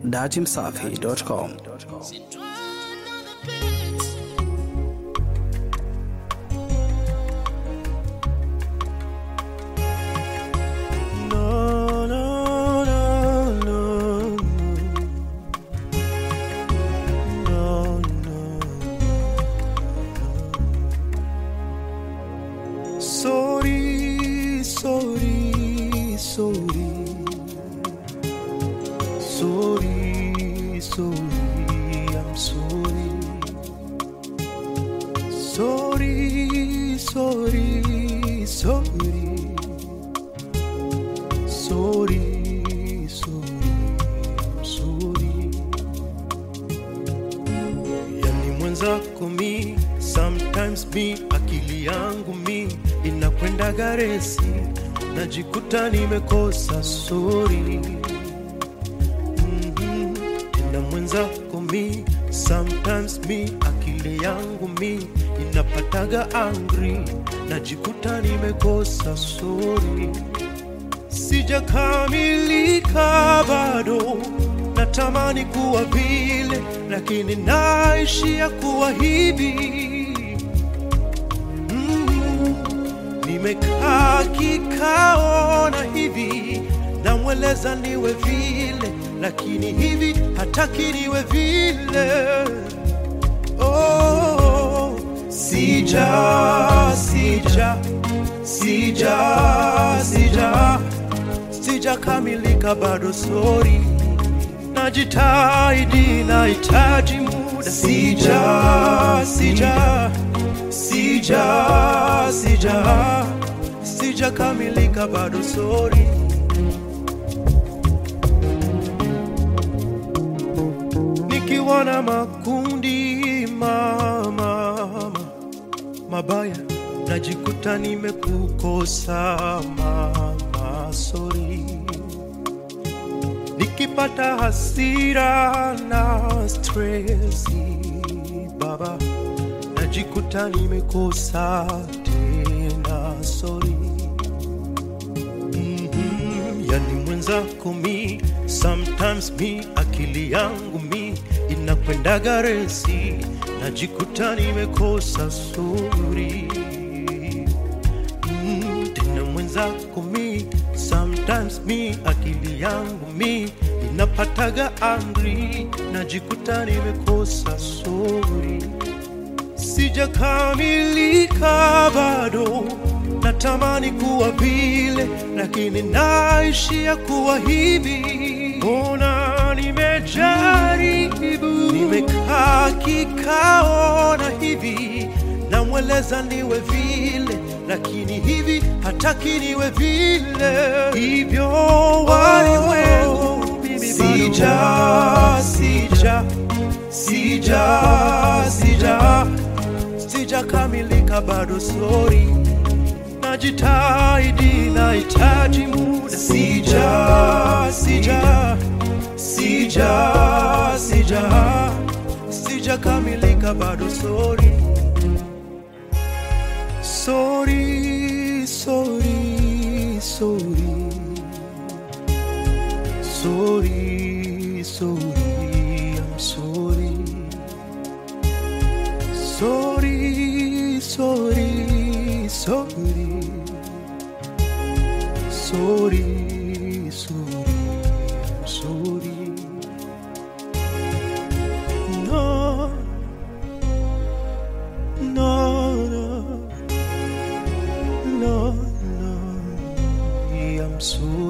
datimsafi.com. No, no, no, no, no, no. Sorry, sorry, sorry, sorry, sorry, I'm sorry. Sorry, sorry, sorry. Sorry, sorry, I'm sorry. Yani mwenzako mi, sometimes mi, akili yangu mi inakwenda garesi, najikuta nimekosa sorry. Mhm. Tena mwenzako mi, sometimes mi, akili yangu mi inapataga angry, najikuta nimekosa sorry sijakamilika bado, natamani kuwa vile, lakini naishia kuwa hivi. Mm, nimekaa kikaona hivi, namweleza niwe vile, lakini hivi hataki niwe vile. Oh, sija sija sija sija sijakamilika bado, sorry, najitahidi, nahitaji muda, sija sija sija sija sijakamilika bado, sorry. Nikiwa na makundi mama mabaya, najikuta nimekukosa mama, sorry. Nikipata hasira na stresi baba, najikuta nimekosa tena, sorry. Mhm, yani mwenzako mi sometimes mi akili yangu mi inakwendaga resi najikuta nimekosa suri mm, tena mwenzako mi sometimes mi akili yangu mi inapataga angry najikuta nimekosa suri sijakamilika bado, natamani kuwa vile, lakini naishia kuwa hivi. Mbona nimejaribu, nimekaa kikaona hivi, namweleza niwe vile, lakini hivi hataki niwe vile. Hivyo walimwengu mimi sija sija sija sija sijakamilika bado, sorry, najitahidi, nahitaji muda, sija sija sija sija sijakamilika bado, sorry, sorry, sorry, sorry, sorry, sorry, I'm sorry. Sorry, sorry, sorry. Sorry, sorry, I'm sorry. No, no, no, no, no, I'm sorry.